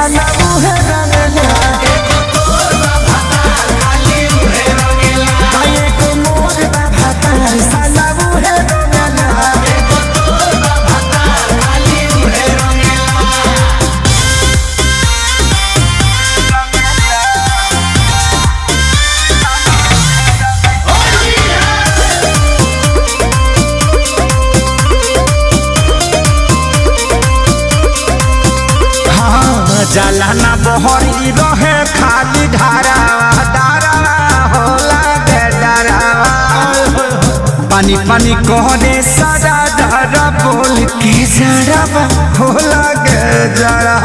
साला उहे रंगला आये को मोर बा भातार साला उहे रंगला हाँ जाला ना बहरी रहे खाली धारा धारा होला के डरावा पानी पानी कहने सारा धारा बोल के जरावा होला के जरा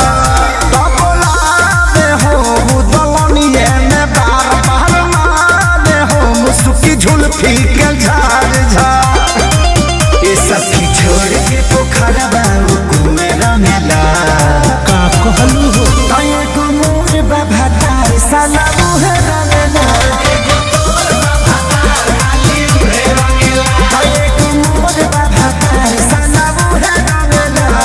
हो दलनिए में बार बार मारे हो मुसुकी झुलफी के झार झार ये सब की छोड़ के पोखरा बाबू कुमेरा मेला का कहलू हो आये को मोर बाबा तार साला मुहे रंगना आये को मोर बाबा तार साला मुहे रंगना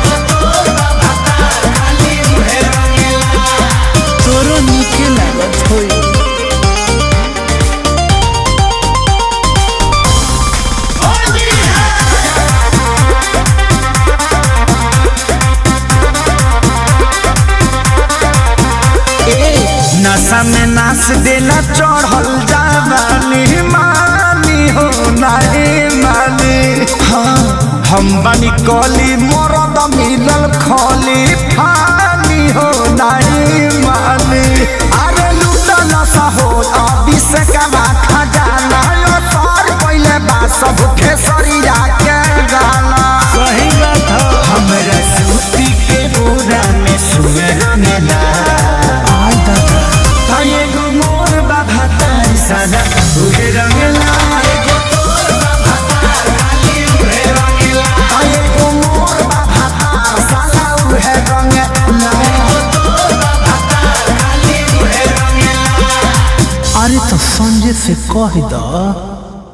तोरो नीके लागत होई नशा में नाच देला चढ़ल जावानी मानी हो नानी मानी हाँ हम बनी कली मरद मिलल खली फानी हो नानी मानी अरे लूटा नशा हो अभी से कमा खजाना यो सर पहले बा सब खेसरिया के गाना सही बात हो हमरा सूती के बोरा में सुअर मेला आय दादा आये गो मोर बाबा तार सादा उहे रंगला आये गो मोर बाबा तार सादा उहे रंगला अरे तो संजय से कह द